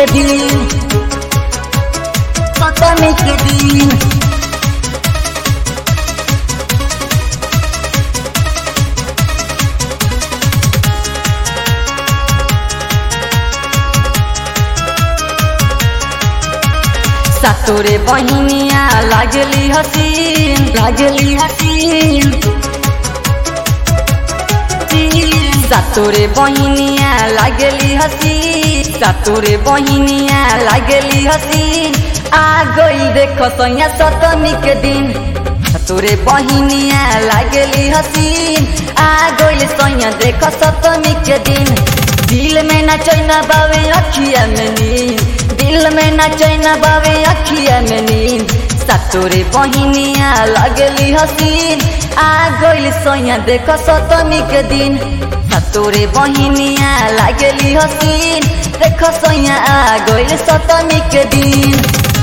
के दिन सतमी के दिन सातोरे बहिनिया लागली हसीन लागली हसीन सातोरे बहिनिया लागली हसीन सातोरे बहिनिया लागली हसीन आ गई देख सैया सतमी के दिन सातोरे बहिनिया लागली हसीन आ गई सैया देख सतमी के दिन दिल में न चैना बावे अखिया में नींद दिल में न चैना बावे अखिया में नींद सातोरे बहिनिया लागली हसीन आ गइल सैया देख सतमी के दिन सातोरे बहिनिया लागली हसीन देख सैया आ गइल सतमी के दिन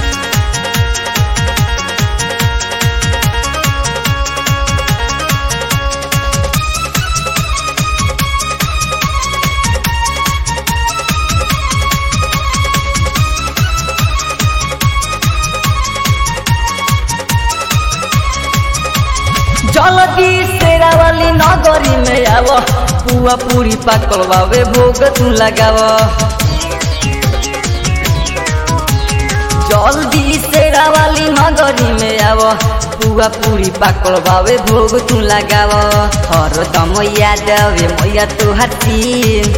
जल्दी सेरा वाली नगरी में आव पुआ पूरी पाकल बावे भोग तू लगाव जल्दी सेरा वाली नगरी में आव पुआ पूरी पाकल बावे भोग तू लगाव हर दम याद आवे मैया तू हसीन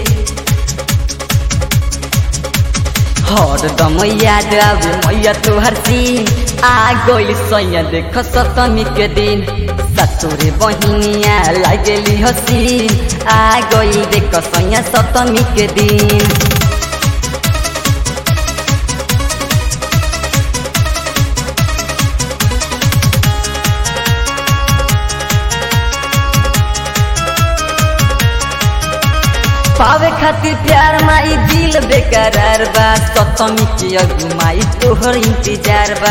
हर दम याद आवे मैया तू हसीन आ गइल सैया देख सतमी के दिन सतोरे बहिनिया लागली हसीन आ गइल देख सैया सतमी के दिन पावे खातिर प्यार माई दिल बेकरार बा सतमी के अगुमाई तोहर इंतजार बा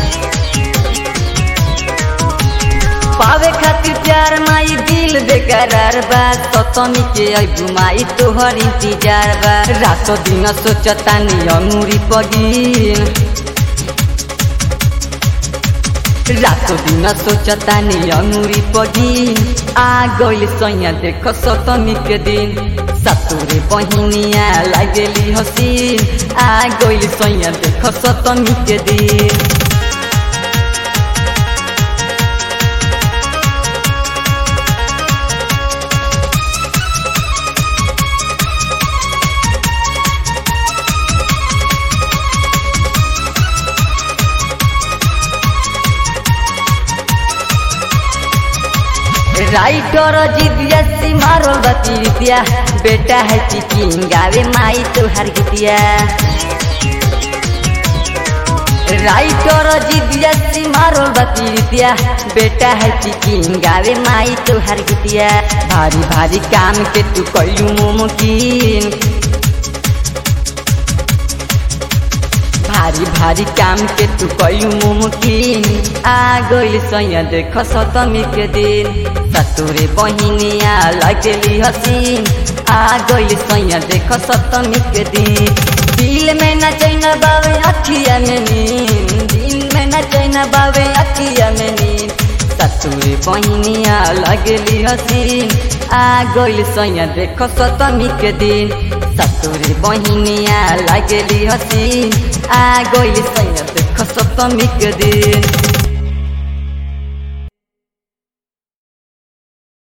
पावे खातिर प्यार माई दिल बेकरार बा सतमी के अगुमाई तोहर इंतजार बा रातो दिन सोचतानी अंगूरी पगिन रातो दिन सोचतानी अंगूरी पगिन आ गइल सैया देख सतमी के दिन सतुरे बहिनिया लागली हसीन आ गइल सैया देख सतमी के दिन राइटर जिदिया मारो बतिया बेटा है चिकिन गावे माई तुहार गीतिया राइटर जिदिया मारो बतिया बेटा है चिकिन गावे माई तुहार गीतिया भारी भारी काम के तू कैलू मुमकिन भारी भारी काम के तू कैलू मुमकिन आ गइल सैया देख सतमी के दिन सतुरे बहिनिया लगली हसीन आ गइल सैया देख सतमी के दिन दिल में न चैना बावे अखिया में नींद दिल में न चैना बावे अखिया में नींद सतुरे बहिनिया लगली हसीन आ गइल सैया देख सतमी के दिन सतुरे बहिनिया लगली हसीन आ गइल सैया देख सतमी के दिन